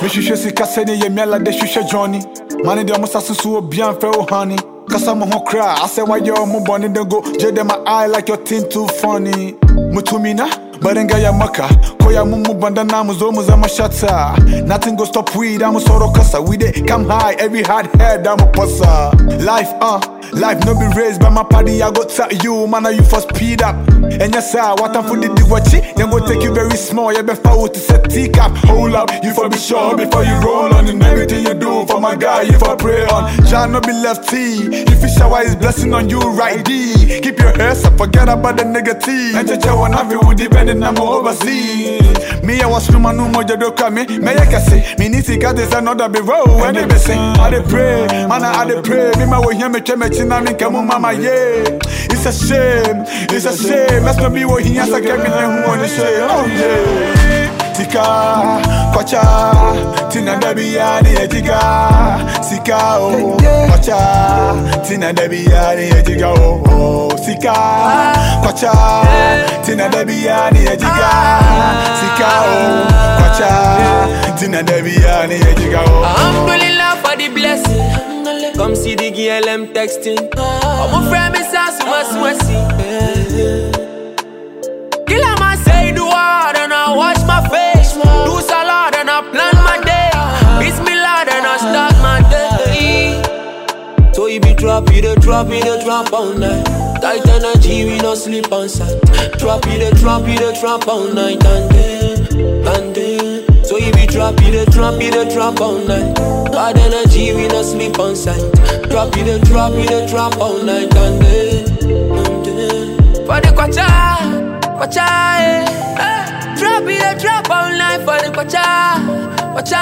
mehwehwɛ sika sɛne yɛ miala de hwehwɛ johnny mane deɛ ɔmo sa soso obia mfɛ wo honey kasa mo ho kra asɛ wayɛ ɔmo bɔne de go gye de my eye like your thing too funny mutumi na Baringa ya maka Koya mumu banda namu zomu za mashata Nothing go stop we damu soro kasa We dey come high every hard head damu pasa Life uh Life no be raised by my party I go tell you man you for speed up And yes sir what I'm for the diwachi Then go take you very small You better out to set teacup Hold up you for be sure before you roll on And everything you do for my guy you for pray on Jah no be lefty If you shower his blessing on you right D Keep your head up forget about the negative And cheche one have you depending I'm overseas Me I was from no more jado kame Me ya kase Me need to get this another be roll When they be sing I dey pray Man I dey pray Me ma wo hear me cheme china ni kemu mama yeah It's a shame It's a shame Let's not be wo hear sa kemi ne hu on the shame Oh yeah Sika, kwacha, tina debi ya ni ejiga Sika oh, kwacha, tina debi ya ni ejiga oh, oh Sika, kwacha, tina debi ya ni ejiga Sika oh, kwacha, tina debi ya ni ejiga oh Alhamdulillah for the blessing. Come see the girl I'm texting. I'm a friend, Miss Asuma Swessy. Kill man say do hard and I wash my face. Do salad and I plan my day. Bismillah and I start my day. So you be drop, you the drop, you the drop all night. Tight energy, we no sleep on site. Drop, you the drop, you the drop all night and day, and day. So you be drop, you the drop, you the drop all night. Bad energy, we no sleep on site. Drop, you the drop, you the drop all night and day, and day. For the kwacha, kwacha, eh. eh. Drop, you the drop all night for the kwacha, kwacha.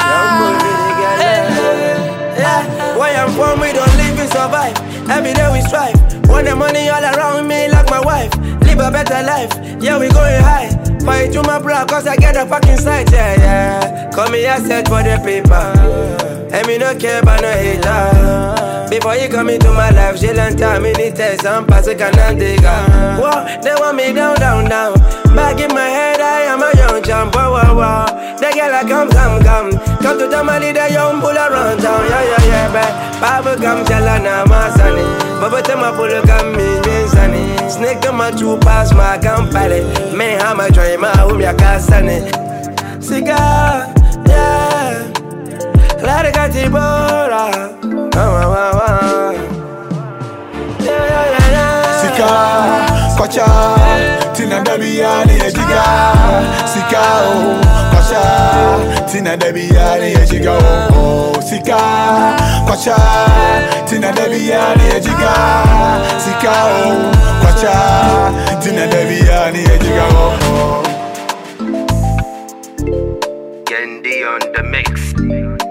eh. Yeah, where I'm from, we don't live, we survive. Every day we strive. Want the money all around me, like my wife. Live a better life. Yeah, we going high. Fight to my bro, cause I get a fucking sight. Yeah, yeah. Call me, I search for the paper. And me no care about no hater. Before you come into my life, she learn time, me need test and pass a cannon digger. Whoa, they want me down, down, down. Back in my head, I am a young champ. Whoa, whoa, whoa. The girl, I come, come, come. Come to Tamale, the young bull around town. Yeah, yeah, yeah, babe. Babu come, chalana, my sonny. Baba tell my bull come, me, me, sonny. Snake to my two pass, my company. Me, how my try, my home, ya casani. Cigar, yeah. Clara Catibora. Ah, ah, ah, ah. Yeah, yeah, yeah, yeah. Sika, kwacha, tina debi ya ni ejiga Sika oh, kwacha, tina debi ya ni ejiga oh, oh Sika, kwacha, tina debi ya ni ejiga Sika oh, kwacha, tina debi ya ni ejiga oh, oh Yendi on the mix.